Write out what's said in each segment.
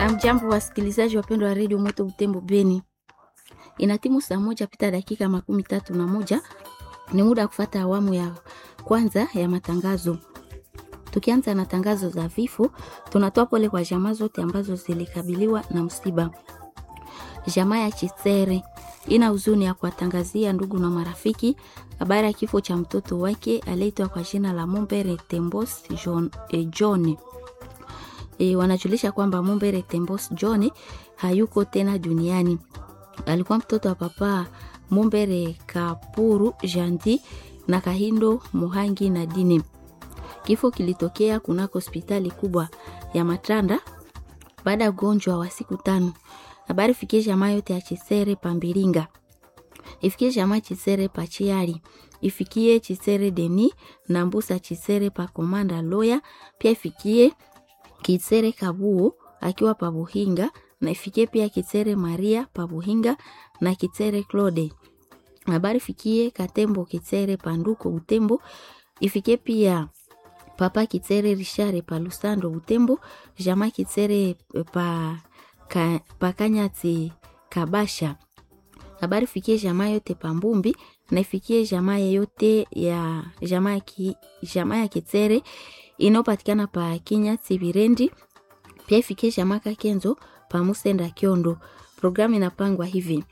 Amjambo wasikilizaji wapendwa wa redio Moto Butembo Beni, inatimu saa moja pita dakika makumi tatu na moja. Ni muda wa kufata awamu ya kwanza ya matangazo. Tukianza na tangazo za vifo, tunatoa pole kwa jamaa zote ambazo zilikabiliwa na msiba. Jamaa ya Chisere ina huzuni ya kuwatangazia ndugu na marafiki habari ya kifo cha mtoto wake aliyeitwa kwa jina la Mumbere Tembos John, eh, John. E, wanajulisha kwamba Mumbere Tembos John hayuko tena duniani. Alikuwa mtoto wa papa Mumbere Kapuru Jandi na Kahindo Muhangi na Dini. Kifo kilitokea kunako hospitali kubwa ya Matanda baada ya ugonjwa wa siku tano. Habari fikie jamaa yote ya Chisere Pambiringa, ifikie jamaa Chisere Pachiari, ifikie Chisere Deni na Mbusa Chisere pa Komanda Loya, pia ifikie Kisere Kabuo akiwa pa Buhinga na ifikie pia Kisere Maria pa Buhinga na Kisere Claude. Habari fikie Katembo Kisere Panduko Utembo, ifikie pia Papa Kitsere Rishare pa Lusando Butembo, jamaa Kitsere pa ka, pakanyati kabasha habari fikie jamaa yote pambumbi na ifikie jamaa yote ya jamaa ki, jamaa ya Kitsere inayopatikana pa Kinyati Birendi, pia ifikie jamaa Kakenzo pa Musenda Kiondo. Programu inapangwa hivi: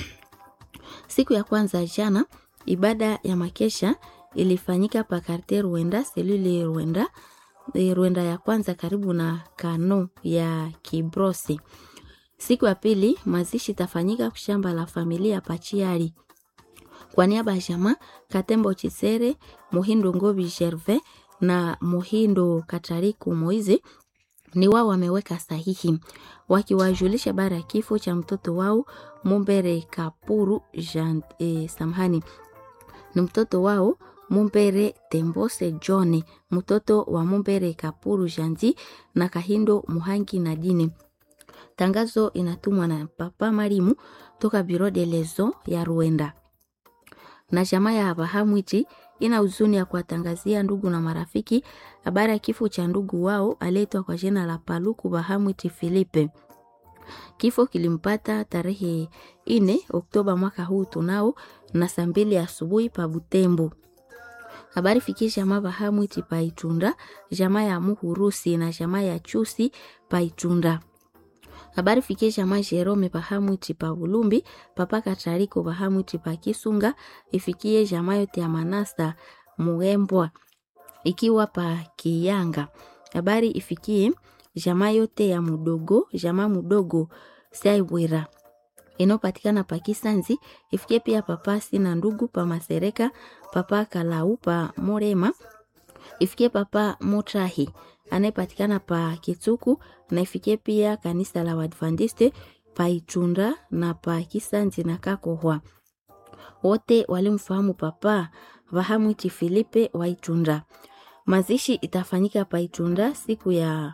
siku ya kwanza jana, ibada ya makesha ilifanyika pa Karte Rwenda selule Rwenda Rwenda ya kwanza karibu na kano ya Kibrosi. Siku ya pili mazishi tafanyika shamba la familia Pachiari. Kwa niaba ya jamaa Katembo Chisere, Muhindo Ngobi Gervais na Muhindo Katariku Moize ni wao wameweka sahihi wakiwajulisha bara ya kifo cha mtoto wao Mumbere Kapuru Jean, eh, samhani ni mtoto wao Mumbere Tembose John, mtoto wa Mumbere Kapuru Janji na Kahindo Muhangi na Dini. Tangazo inatumwa na Papa Marimu toka Biro de Lezo ya Rwanda. Na jamaa ya Bahamwiti ina huzuni ya kuwatangazia ndugu na marafiki habari ya kifo cha ndugu wao aliyeitwa kwa jina la Paluku Bahamwiti Filipe. Kifo kilimpata tarehe ine Oktoba mwaka huu tunao na saa mbili asubuhi pa Butembo. Habari fikie jamaa Bahamwiti Paitunda, jamaa ya Muhurusi na jamaa ya Chusi Paitunda. Habari fikie jamaa Jerome Bahamwiti pa Bulumbi, papa Katariko Bahamwiti pa Kisunga, ifikie jamaa yote ya Manasa Muembwa ikiwa pa Kiyanga. Habari ifikie jamaa yote ya Mudogo, jamaa Mudogo Saibwira inayopatikana pa Kisanzi, ifikie pia papa Sina ndugu pa Masereka, papa Kalau pa Morema, ifikie papa Motrahi anayepatikana pa Kituku na ifikie pia kanisa la Wadventiste pa Itunda na pa Kisanzi na Kakohwa. Wote walimfahamu papa Vahamwiti Filipe wa Itunda. Mazishi itafanyika pa Itunda siku ya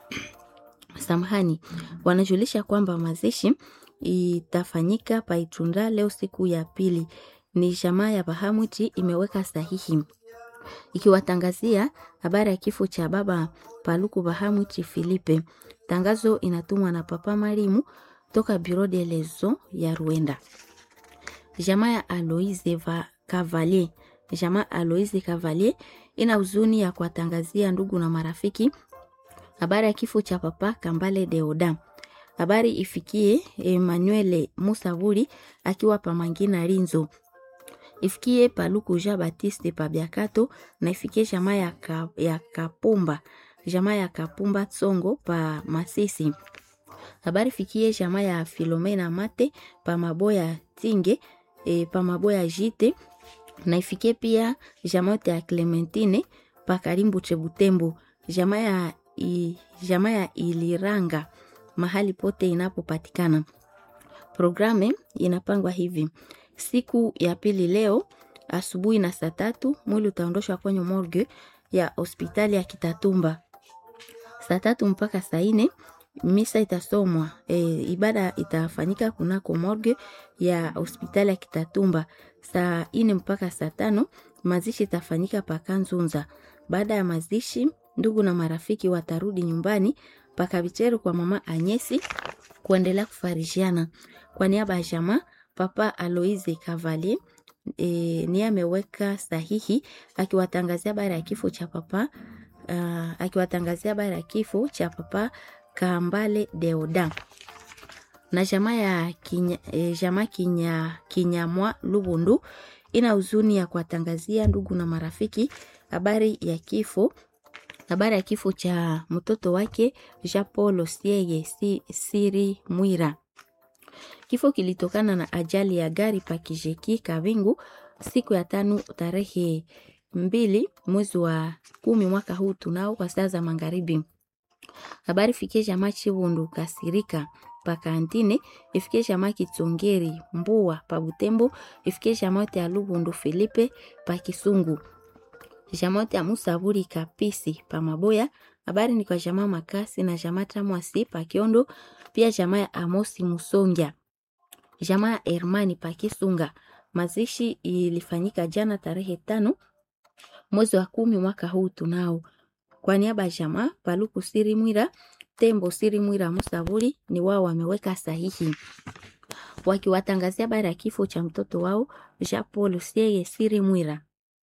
samhani. Wanajulisha kwamba mazishi itafanyika pa Itunda leo siku ya pili. Ni jamaa ya Bahamwiti imeweka sahihi ikiwatangazia habari ya kifo cha baba Paluku Bahamwiti Filipe. Tangazo inatumwa na Papa Marimu toka Bureau de Lezo ya Rwanda. Jamaa ya Aloise va Cavalier, jamaa Aloise Cavalier ina huzuni ya kuwatangazia ndugu na marafiki habari ya kifo cha papa Kambale Deoda. Habari ifikie Emmanuel Musavuli akiwa pamangina Rinzo ifikie Paluku Jean Baptiste Pabiakato na ifikie jamaa ya, ka, ya Kapumba jamaa ya Kapumba Tsongo pa Masisi. Habari fikie jamaa ya Filomena Mate pa Maboya Tinge e, pa Maboya Jite na ifikie pia jamaa yote ya Clementine pa Karimbu Chebutembo jamaa ya, i, jamaa ya Iliranga mahali pote inapopatikana. Programe inapangwa hivi Siku ya pili leo asubuhi na saa tatu mwili utaondoshwa kwenye morgue ya hospitali ya Kitatumba. Saa tatu mpaka saa nne misa itasomwa. E, ibada itafanyika kunako morgue ya hospitali ya Kitatumba. Saa nne mpaka saa tano mazishi itafanyika paka Nzunza. Baada ya mazishi, ndugu na marafiki watarudi nyumbani pakavicheru kwa mama Anyesi kuendelea kufarishiana. Kwa niaba ya jamaa papa Aloise Cavalier e, ni ameweka sahihi akiwatangazia habari ya kifo cha papa uh, akiwatangazia habari ya kifo cha papa Kambale Deoda na jamaa ya kinya, e, jamaa kinya, Kinyamwa Lubundu ina huzuni ya kuwatangazia ndugu na marafiki habari ya kifo habari ya kifo cha mtoto wake Jean Paul Sieye si, Siri Mwira. Kifo kilitokana na ajali ya gari pakijeki Kavingu siku ya tano tarehe mbili mwezi wa kumi mwaka huu tunao kwa saa za magharibi. Habari fikie jamaa Chibundu Kasirika pakantine ifikie jamaa Kitsongeri Mbua pa Butembo ifikie jamaa ya Lubundu Filipe pa Kisungu jamaa ya Musaburi Kapisi pa Maboya. Habari ni kwa jamaa Makasi na jamaa Tamwasi pa Kiondo, pia jamaa ya Amosi Musongia, jamaa ya Hermani pa Kisunga. Mazishi ilifanyika jana tarehe tano mwezi wa kumi mwaka huu tunao. Kwa niaba ya jamaa Paluku Siri Mwira Tembo Siri Mwira Musaburi ni wao wameweka sahihi wakiwatangazia habari ya kifo cha mtoto wao Jean Paul Sieye Siri Mwira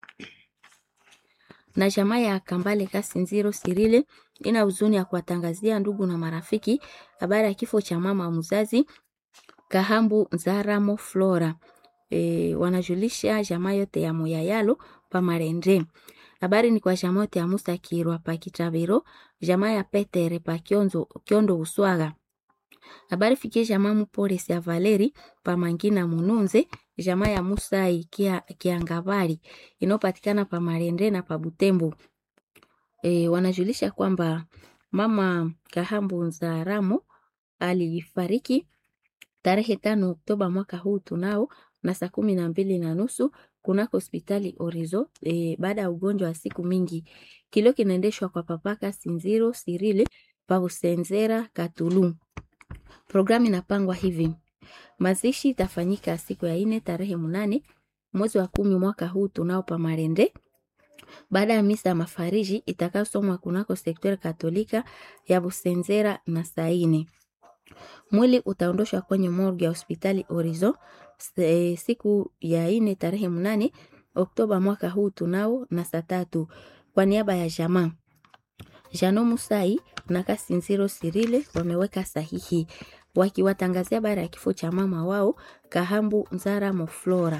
na jamaa ya Kambale Kasinziro Sirile ina huzuni ya kuwatangazia ndugu na marafiki habari ya kifo cha mama mzazi Kahambu Nzaramo Flora. E, wanajulisha jamaa yote ya Moyayalo pa Marendre. Habari ni kwa jamaa yote ya Musa Kirwa pa Kitabiro, jamaa ya Petere pa Kionzo, Kiondo Uswaga. Habari fikie jamaa Mupolisi ya Valeri pa Mangina Mununze, jamaa ya Musai kia, Kiangabari inayopatikana pa Marende na pa Butembo. E, wanajulisha kwamba mama Kahambu Nzaramo alifariki tarehe tano Oktoba mwaka huu tunao na saa kumi na mbili na nusu kunako hospitali Orizo e, baada ya ugonjwa wa siku mingi. Kilio kinaendeshwa kwa papaka Sinziro Sirile pa Usenzera Katulu. Programu inapangwa hivi: mazishi itafanyika siku ya ine tarehe munane mwezi wa kumi mwaka huu tunao pa Marende, baada ya misa ya mafariji itakayosomwa kunako sektori katolika ya Busenzera na saine. Mwili utaondoshwa kwenye morgue ya hospitali Orizo e, siku ya ine tarehe munane Oktoba mwaka huu tunao na saa tatu kwa niaba ya jamaa Jano Musai na Kasinziro Sirile wameweka sahihi wakiwatangazia habari ya kifo cha mama wao Kahambu Nzara Moflora.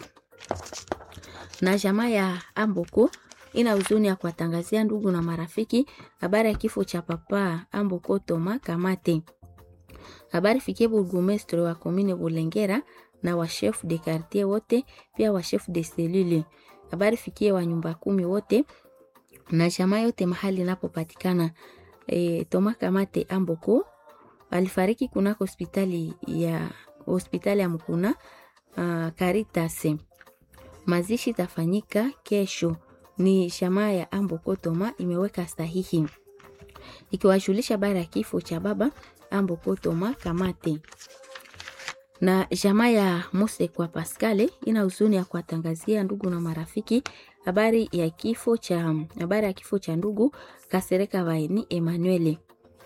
Na jamaa ya Amboko ina huzuni ya kuwatangazia ndugu na marafiki habari ya kifo cha papa Amboko Toma Kamate. Habari fikie burgomestre wa komine Bulengera na wa chef de quartier wote, pia wa chef de cellule. Habari fikie wa nyumba kumi wote na jamaa yote mahali inapopatikana. E, Toma Kamate Amboko alifariki kunako hospitali ya hospitali ya Mkuna uh, Caritas. Mazishi tafanyika kesho. Ni jamaa ya Amboko Toma imeweka sahihi ikiwajulisha habari ya kifo cha baba Amboko Toma Kamate na jamaa ya Mose kwa Pascale ina huzuni ya kuwatangazia ndugu na marafiki habari ya kifo cha habari ya kifo cha ndugu Kasereka Vaini Emmanuel.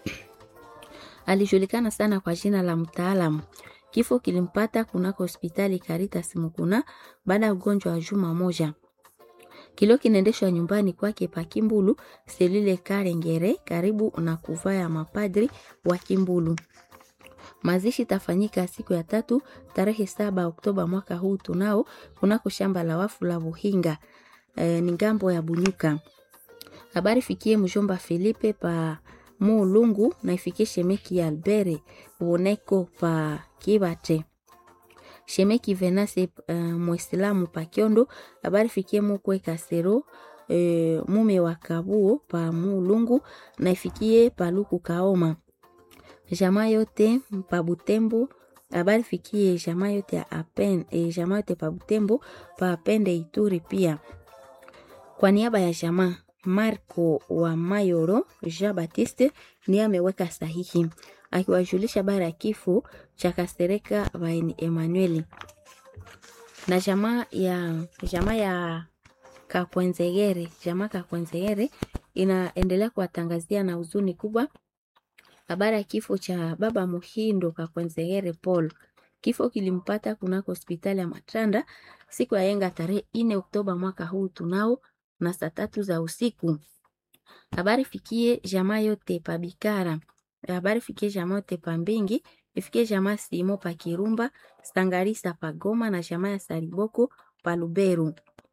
Alijulikana sana kwa jina la mtaalamu. Kifo kilimpata kunako hospitali Caritas Mukuna baada ya ugonjwa wa juma moja. Kilio kinaendeshwa nyumbani kwake pa Kimbulu, selile Karengere, karibu na kuvaa ya mapadri wa Kimbulu. Mazishi tafanyika siku ya tatu tarehe saba Oktoba mwaka huu tunao kunako shamba la wafu la Buhinga e, ni ngambo ya Bunyuka. Habari fikie mjomba Filipe pa Mulungu na ifikie shemeki ya Albere Woneko pa Kibate. Shemeki Venase uh, Mwislamu pa Kiondo. Habari fikie mukwe Kasero e, mume wa Kabuo pa Mulungu na ifikie Paluku Kaoma jamaa yote pa Butembo. Habari fikie jamaa yote ya apen e, jamaa yote pa Butembo pa Apende Ituri pia. Kwa niaba ya jamaa Marco wa Mayoro Jean Baptiste ni ameweka sahihi akiwajulisha habari ya kifo cha Kasereka Vaini Emmanuel na jamaa ya jamaa ya Kakwenzegere jamaa Kakwenzegere inaendelea kuwatangazia na huzuni kubwa Habari ya kifo cha baba Muhindo Kakwenzegere Paul. Kifo kilimpata kunako hospitali ya Matanda siku ya yenga tarehe ine Oktoba mwaka huu tunao na saa tatu za usiku. Habari fikie jamaa yote pa Bikara. Habari fikie jamaa yote pa Mbingi, ifikie jamaa Simo pa Kirumba, Sangarisa pa Goma na jamaa ya Sariboko pa Luberu.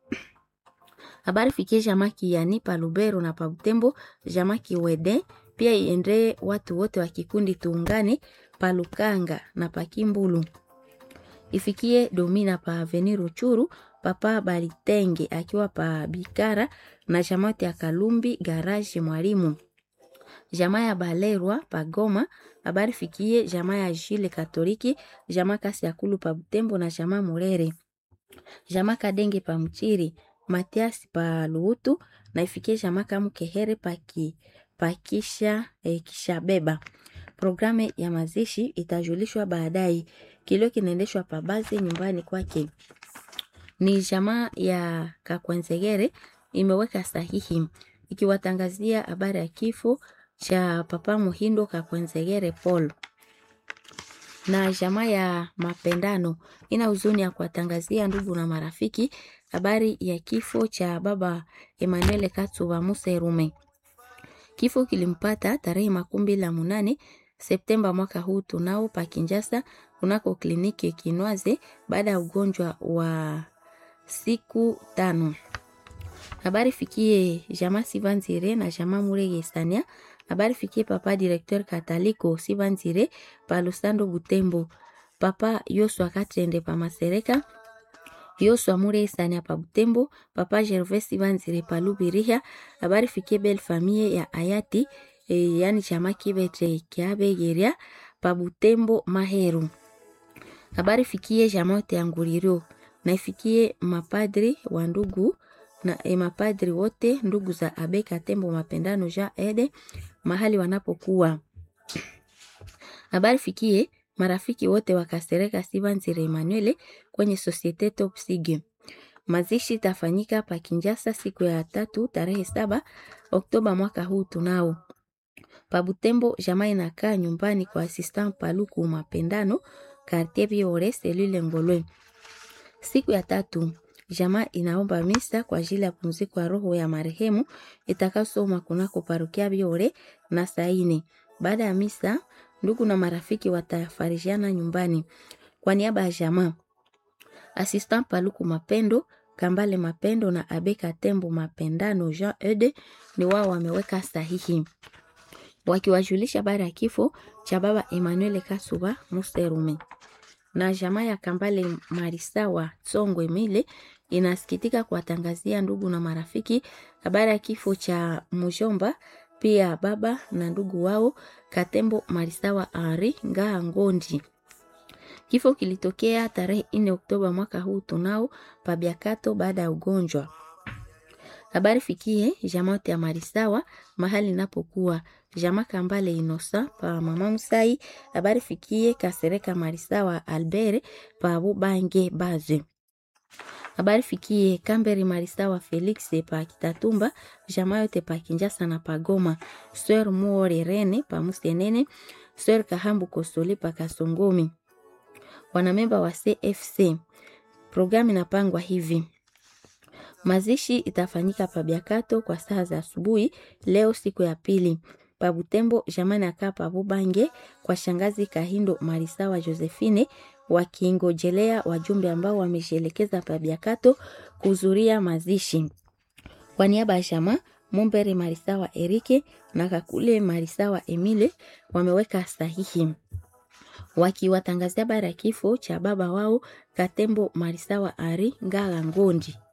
Habari fikie jamaa Kiani pa Luberu na pa Butembo, jamaa Kiwede pia iendee watu wote wa kikundi tuungane pa Lukanga na pa Kimbulu. Ifikie Domina pa Aveni Ruchuru, papa Balitenge akiwa pa Bikara na jamaa ya Kalumbi Garage Mwalimu. Jamaa ya Balerwa pa Goma, habari fikie jamaa ya Jile Katoliki, jamaa kasi ya Kulu pa Butembo na jamaa Murere. Jamaa Kadenge pa Mchiri, Matias pa Luutu na ifikie jamaa Kamukehere pa ki pakisha eh, kisha beba. Programu ya mazishi itajulishwa baadaye. Kilio kinaendeshwa pabazi nyumbani kwake. Ni jamaa ya Kakwenzegere imeweka sahihi ikiwatangazia habari ya kifo cha papa Muhindo Kakwenzegere Paul. Na jamaa ya Mapendano ina huzuni ya kuwatangazia ndugu na marafiki habari ya kifo cha baba Emmanuel Katsuba Muserume. Kifo kilimpata tarehe makumi la munane Septemba mwaka huu tunao pa Kinjasa kunako kliniki Kinwaze baada ya ugonjwa wa siku tano. Habari fikie jamaa Sivanzire na jamaa Murege Sania. Habari fikie papa directeur Kataliko Sivanzire pa Lusando Butembo. Papa Yoswa Katende pa Masereka. Yoswa Murege Sania pa Butembo. Papa Gervais Sivanzire pa Lubiriha. Habari fikie belle famille ya Ayati e, yani chama kibete kyabegeria pa Butembo Maheru. Habari fikie jamote ya Nguriro na ifikie mapadri wa ndugu na e, mapadri wote ndugu za Abeka Tembo Mapendano ja Ede mahali wanapokuwa. Habari fikie marafiki wote wakasereka Sivanzire Emmanuel kwenye Societe Top Sige. Mazishi itafanyika pa Kinjasa siku ya tatu tarehe saba Oktoba mwaka huu tunao. Pa Butembo jamaa inakaa nyumbani kwa assistant Paluku Mapendano quartier Biore selule Ngolwe. Siku ya tatu jamaa inaomba misa kwa ajili ya pumziko ya roho ya marehemu itakayosomwa kunako parokia Biore na saini. Baada ya misa, ndugu na marafiki watafarijiana nyumbani. Kwa niaba ya jamaa assistant Paluku Mapendo Kambale Mapendo na Abeka Tembo Mapendano Jean Ede ni wao wameweka sahihi wakiwajulisha habari ya kifo cha baba Emmanuel Kasuba Muserume. Na jamaa ya Kambale Marisawa Tsongwe Mile inasikitika kuwatangazia ndugu na marafiki habari ya kifo cha mjomba pia baba na ndugu wao Katembo Marisawa Ari Ngaa Ngondi. Kifo kilitokea tarehe 4 Oktoba mwaka huu tunao pabiakato baada ya ugonjwa. Habari fikie jamaa ya Marisawa mahali napokuwa jamaa Kambale Inosa pa mama Musai. Habari fikie Kasereka Marisawa Albert pa Bubange Baze. Habari fikie Kamberi Marisawa Felix pa Kitatumba jamaa yote pa Kinjasa na Pagoma. Swer Muore Rene pa Musenene. Swer Kahambu Kosole pa Kasongomi. Wanamemba wa CFC. Programu inapangwa hivi. Mazishi itafanyika pa Biakato kwa saa za asubuhi leo siku ya pili. Pa Butembo jamani akaa pa Bubange kwa shangazi Kahindo Marisawa Josephine wakingojelea wajumbe ambao wameshelekeza pa Biakato kuhudhuria mazishi. Kwa niaba ya jamaa Mumbere Marisawa Erike na Kakule Marisawa Emile wameweka sahihi wakiwatangazia habari ya kifo cha baba wao Katembo Marisawa Ari Ngala Ngondi.